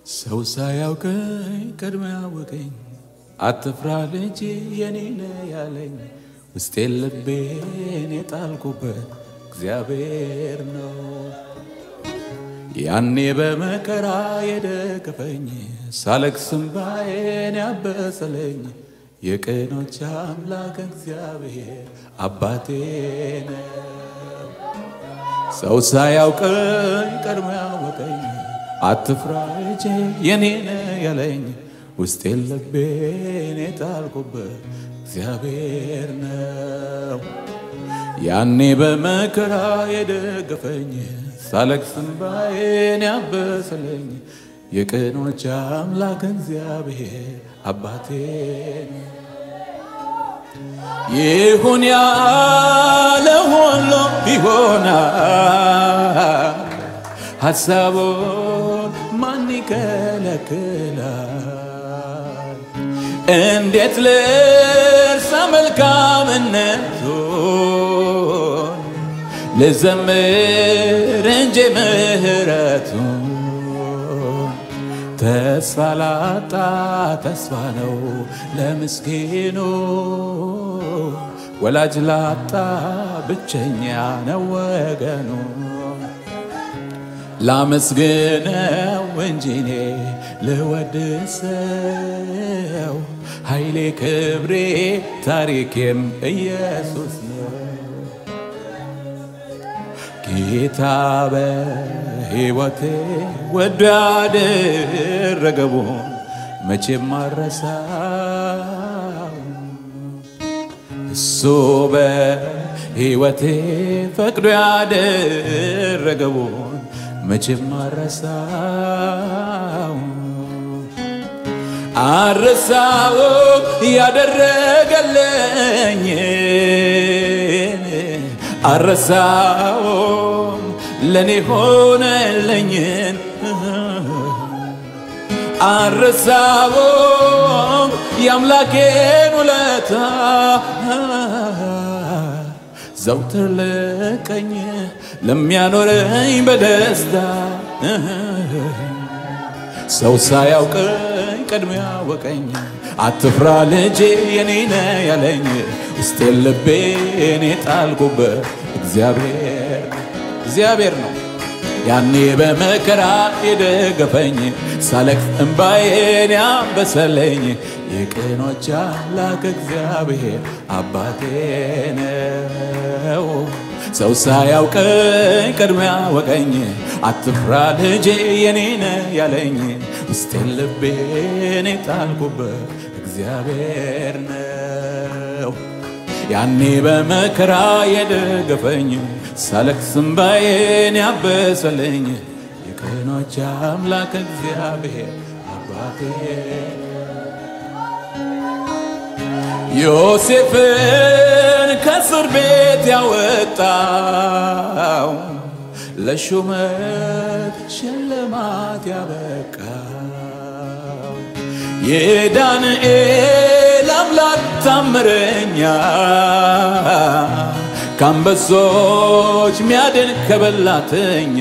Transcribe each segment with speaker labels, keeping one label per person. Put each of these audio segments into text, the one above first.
Speaker 1: ሰው ሳያውቀኝ ቀድሞ ያወቀኝ አትፍራ ልጅ የኔ ነህ ያለኝ ውስጤን ልቤን የጣልኩበት እግዚአብሔር ነው። ያኔ በመከራ የደገፈኝ ሳለቅስ እንባዬን ያበሰለኝ የቅኖች አምላክ እግዚአብሔር አባቴ ነው። ሰው ሳያውቀኝ ቀድሞ ያወቀኝ አትፍራ ልጄ የኔ ነህ ያለኝ ውስጤን ልቤን የጣልኩበት እግዚአብሔር ነው። ያኔ በመከራ የደገፈኝ ሳለቅስ እንባዬን ያበሰለኝ የቅኖች አምላክ እግዚአብሔር አባቴ ነው። ይሁን ያለ ሁሉ ይሆናል፣ ሐሳቡን ማን ይከለክላል? እንዴት ልርሳ መልካምነቱን ልዘምር እንጂ ምሕረቱን ተስፋ ላጣ ተስፋ ነው ለምስኪኑ ወላጅ ላጣ ብቸኛ ነው ወገኑ። ላመስግነው እንጂ እኔ ልወድሰው ኃይሌ ክብሬ ታሪኬም ኢየሱስ ነው። ጌታ በሕይወቴ ወዶ ያደረገውን መቼም አረሳው። እሱ በሕይወቴ ፈቅዶ ያደረገውን መቼም አረሳው። አረሳው ያደረገለኝ አረሳውም ለኔ ሆነለኝን አረሳውም የአምላኬን ውለታ ዘውትር ለቀኝ ለሚያኖረኝ በደስታ ሰው ሳያውቀኝ ቀድሞ ያወቀኝ አትፍራ ልጄ የኔ ነህ ያለኝ ውስጤን ልቤን የጣልኩበት እግዚአብሔር እግዚአብሔር ነው። ያኔ በመከራ የደገፈኝ ሳለቅስ እንባዬን ያበሰለኝ የቅኖች አምላክ እግዚአብሔር አባቴ ነው። ሰው ሳያውቀኝ ቀድሞ ያወቀኝ አትፍራ ልጄ የኔ ነህ ያለኝ ውስጤን ልቤን የጣልኩበት እግዚአብሔር ነው። ያኔ በመከራ የደገፈኝ ሳለቅስ እንባዬን ያበሰለኝ የቅኖች አምላክ እግዚአብሔር አባቴ ዮሴፍን ከእስር ቤት ያወጣው ለሹመት ሽልማት ያበቃው የዳንኤል አምላክ ታምረኛ ከአንበሶች ሚያድን ከበላተኛ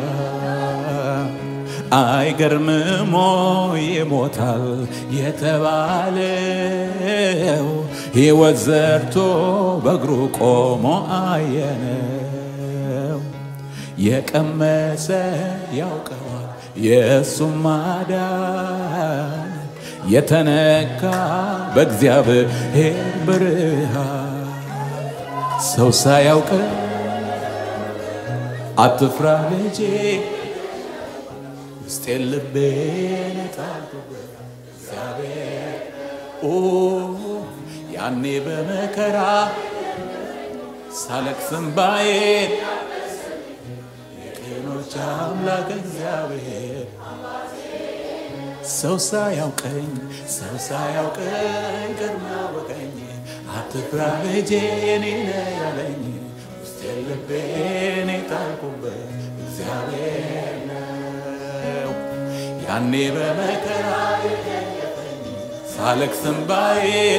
Speaker 1: አይገርምሞ ይሞታል የተባለው ሕይወት ዘርቶ በእግሩ ቆሞ አየነው። የቀመሰ ያውቀዋል የእሱም ማዳን የተነካ በእግዚአብሔር ብርሃን ሰው ሳያውቅ አትፍራ ልጄ ውስጤን ልቤን የጣልኩበት እግዚአብሔር ኦ ያኔ በመከራ ሳለቅስ እንባዬን የቅኖች አምላክ እግዚአብሔር ሰው ሳያውቀኝ ሰው ሳያውቀኝ ቀድሞ ያወቀኝ አትፍራ ልጄ የኔ ነህ ያለኝ ውስጤን ልቤን የጣልኩበት እግዚአብሔር ነው። ያኔ በመከራ ሳለቅስ እንባዬን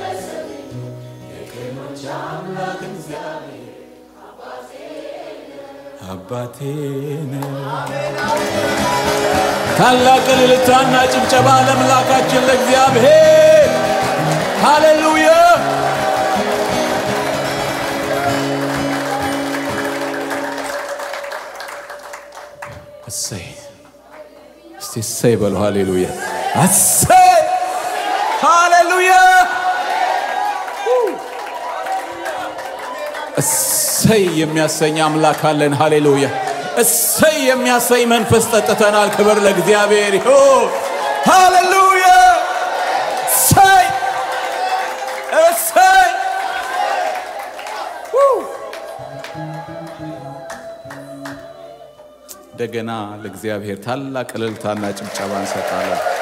Speaker 1: የቅኖች አምላክ እግዚአብሔር አባቴ ነው። ታላቅ እልልታና ጭብጨባ ለአምላካችን ለእግዚአብሔር ሃሌሉያ። እሰይ እስቲ እሰይ በሉ። ሃሌሉያ እሰይ ሃሌሉያ እሰይ የሚያሰኝ አምላክ አለን። ሃሌሉያ እሰይ የሚያሰኝ መንፈስ ጠጥተናል። ክብር ለእግዚአብሔር ይሁን። ሃሌሉያ እሰይ እሰይ እንደገና ለእግዚአብሔር ታላቅ እልልታና ጭብጨባ እንሰጣለን።